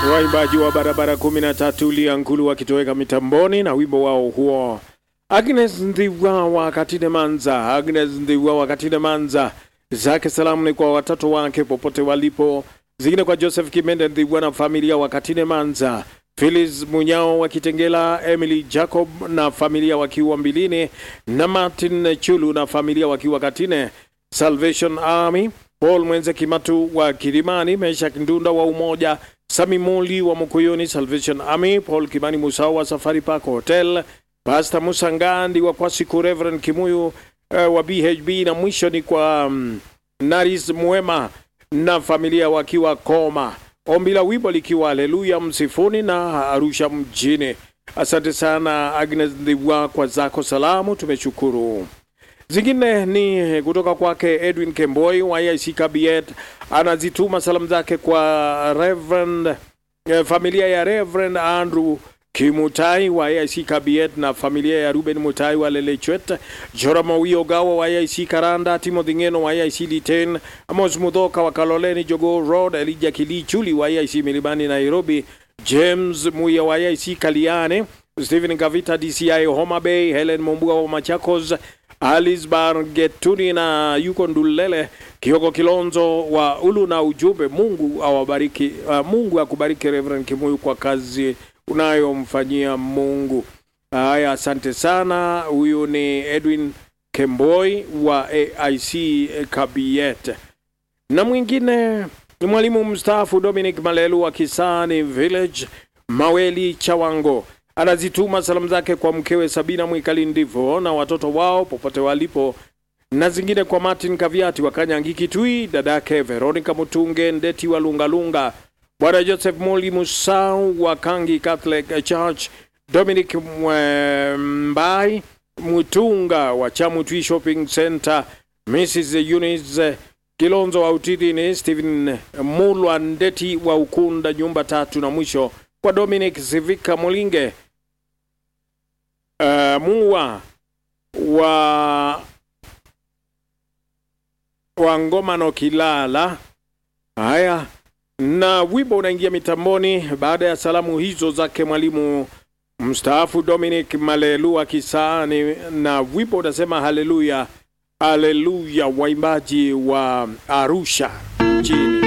waimbaji wa barabara 13 Liankulu wakitoweka mitamboni na wimbo wao huo. Agnes Ndhiwawa Katine Manza, Agnes Ndhiwawa Katine Manza, zake salamu ni kwa watoto wake popote walipo, zingine kwa Joseph Kimende Ndhiwa na familia wa Katine Manza, Phyllis Munyao wa Kitengela, Emily Jacob na familia wakiwa Mbilini, na Martin Chulu na familia wakiwa Katine, Salvation Army, Paul Mwenze Kimatu wa Kilimani, Mesha Kindunda wa Umoja, Sami Muli wa Mukuyuni, Salvation Army, Paul Kimani Musao wa Safari Park Hotel, Pastor Musa Ngandi wa Kwasiku, Reverend Kimuyu uh, wa BHB, na mwisho ni kwa um, Naris Mwema na familia wakiwa Koma. Ombi la wimbo likiwa Haleluya Msifuni na Arusha mjini. Asante sana Agnes Ndiwa kwa zako salamu, tumeshukuru. Zingine ni kutoka kwake Edwin Kemboi wa IC Kabiet, anazituma salamu zake kwa Reverend, eh, familia ya Reverend Andrew Kimutai wa IC Kabiet na familia ya Ruben Mutai wa Lelechwet, Jorama Wiogawa wa IC Karanda, Timothy Ngeno wa IC Liten, Amos Mudhoka wa Kaloleni Jogo Road, Elijah Kilichuli wa IC Milimani Nairobi, James Muya wa IC Kaliane, Stephen Gavita DCI Homa Bay, Helen Mombua wa Machakos, Alice Bargetuni na yuko Ndulele Kioko Kilonzo wa Ulu na ujumbe Mungu awabariki, uh, Mungu akubariki Reverend Kimuyu kwa kazi unayomfanyia Mungu. Haya, asante sana. Huyu ni Edwin Kemboi wa AIC Kabiet, na mwingine ni mwalimu mstaafu Dominic Malelu wa Kisani Village Maweli Chawango anazituma salamu zake kwa mkewe Sabina Mwikali Ndivo na watoto wao popote walipo, na zingine kwa Martin Kaviati wa Kanyangi Kitui, dadake Veronica Mutunge Ndeti wa Lungalunga, bwana Joseph Moli Musau wa Kangi Catholic Church, Dominic Mbai Mutunga wa Chamutwi Shopping Center, Mrs Eunice Kilonzo wa Utidhini, Stephen Mulwa Ndeti wa Ukunda nyumba tatu, na mwisho kwa Dominic Sivika Molinge uh, muwa wa wa Ngomano Kilala. Haya, na wimbo unaingia mitamboni baada ya salamu hizo zake mwalimu mstaafu Dominic Malelu Kisani, na wimbo unasema haleluya, haleluya, waimbaji wa Arusha chini